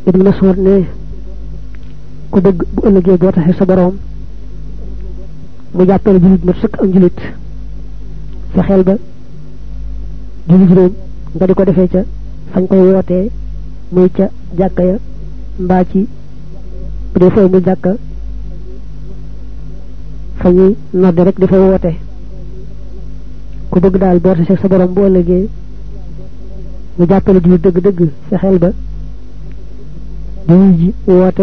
ibnu mas'ud ne ku bëgg bu ëllëgee boo taxee sa boroom mu jàppale julit mat sëkk am julit fexeel ba julli juróom nga di ko defee ca fañ koy wootee muy ca jàkka ya mbaa ci bu dee fooy mu jàkka fa ñuy nodde rek di fa woote ku bëgg daal boo tasee sa borom bu ëllëgee mu jàppale jullit dëgg-dëgg fexeel ba di wuy ji woote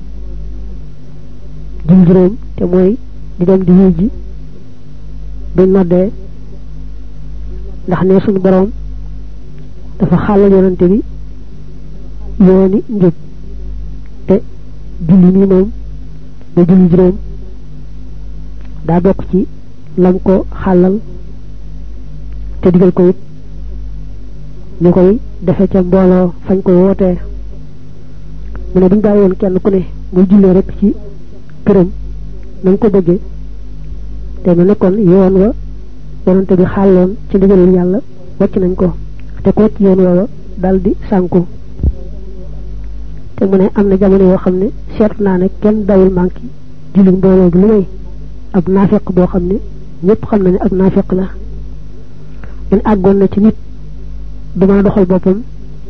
julli juróom te mooy di dem di wuy ji buñ noddee ndax ne suñu borom dafa xàllal yonante bi yooni njub te julli nii moom ba julli juróom daa bokk ci lam ko xàllal te digal ko it ñu koy defe ca mbooloo fañ koy wootee mu ne buñ bàyyi woon kenn ku ne muy jullee rek ci këram na nga ko bëggee te mu nekkoon yoon wa yonante bi xàlloon ci ndigalul yàlla wàcc nañ ko te ko ci yoon woowa dal di sànku te mu ne am na jamono yoo xam ne seetlu naa ne kenn dawul manqué julli mbooloo bi lu may ab naafeq boo xam ne ñëpp xam na ne ab naafeq la man àggoon na ci nit du mën a doxal boppam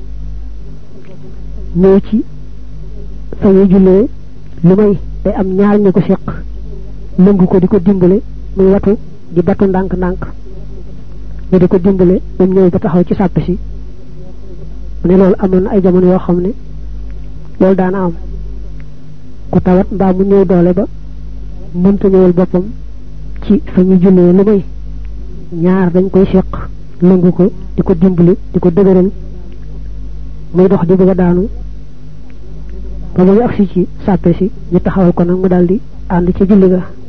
ñëw ci fa ñuy jullee lu may day am ñaar ñu ko seq lëngu ko di ko dimbale muy watu di batu ndànk-ndànk ñu di ko dimbale moom ñëw ba taxaw ci sàpp si mu ne loolu amoon na ay jamono yoo xam ne loolu daana am ku tawat mbaa mu ñëw doole ba mënta ñëwal boppam ci fa ñuy jullee lu may ñaar dañ koy seq lëngu ko di ko dimbali di ko dëgëral muy dox di bëgg a daanu ba muy agsi ci sàppe si ñu taxawal ko nag mu daldi ànd ci julli ga